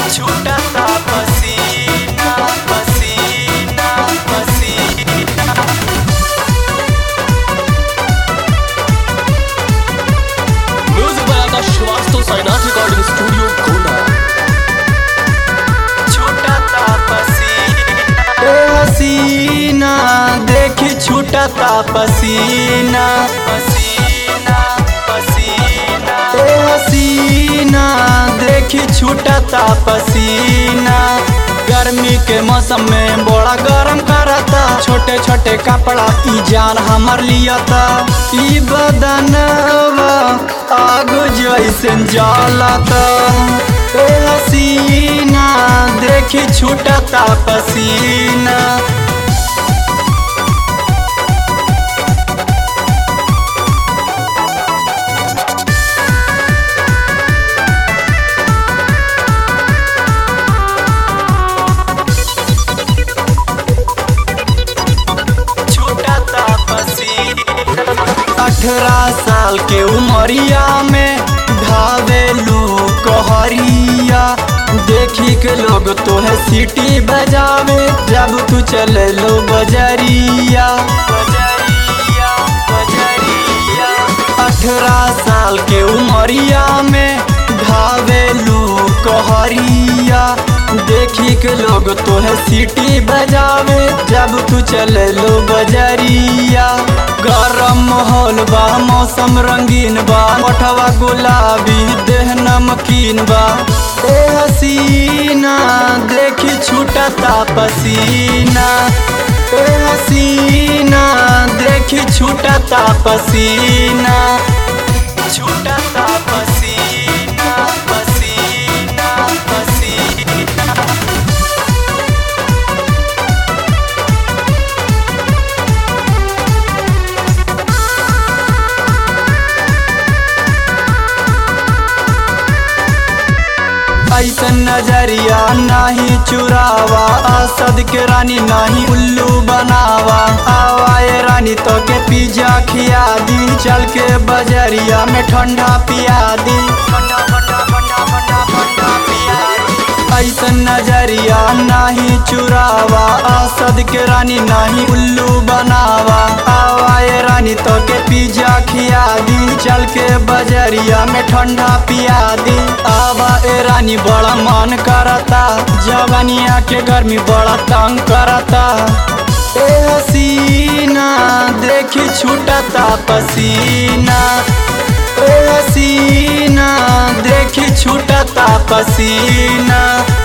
छूटता पसीना पसीना पसीना म्यूजिक बनाता श्रीवास्तव साइनाथ रिकॉर्डिंग स्टूडियो गोंडा छूटता पसीना ए हसीना देखी छूटता पसीना पसीना पसीना ए हसीना देखी छूटता पसीना गर्मी के मौसम में बड़ा गरम करता छोटे छोटे कपड़ा ई जान हमर लियता ई बदनवा आग जैसे जलता ए हसीना देखी छूटता पसीना छूटता पसीना अठारह साल के उमरिया में धावेलू कहरिया देखी के लोग तोहे सीटी बजावे जब तू चले लो बजरिया बजरिया बजरिया अठारह साल के उमरिया में धावेलू कहरिया देखी के लोग तोहे सीटी बजावे जब तू चले लो बजरिया गरम माहौल बा मौसम रंगीन बा मठवा गुलाबी देह नमकीन बा ए हसीना देखी छूटता पसीना ए हसीना देखी छूटता पसीना छूटता पसीना पसीना पसीना ऐसन नजरिया नाही चुरावा असद के रानी नाही उल्लू बनावा आवाए रानी तो के पिज्जा खिया दी चल के बजरिया में ठंडा पिया दी ठंडा ठंडा ठंडा ठंडा ठंडा पिया दी ऐसन नजरिया नाही चुरावा असद के रानी नाही उल्लू बनावा आवाए रानी तो के पिज्जा खिया दी चल के बजरिया में ठंडा पिया दी आवा ए रानी बड़ा मन करता जवानिया के गर्मी बड़ा तंग करता ए हसीना देखी छूटता पसीना ए हसीना देखी छूटता पसीना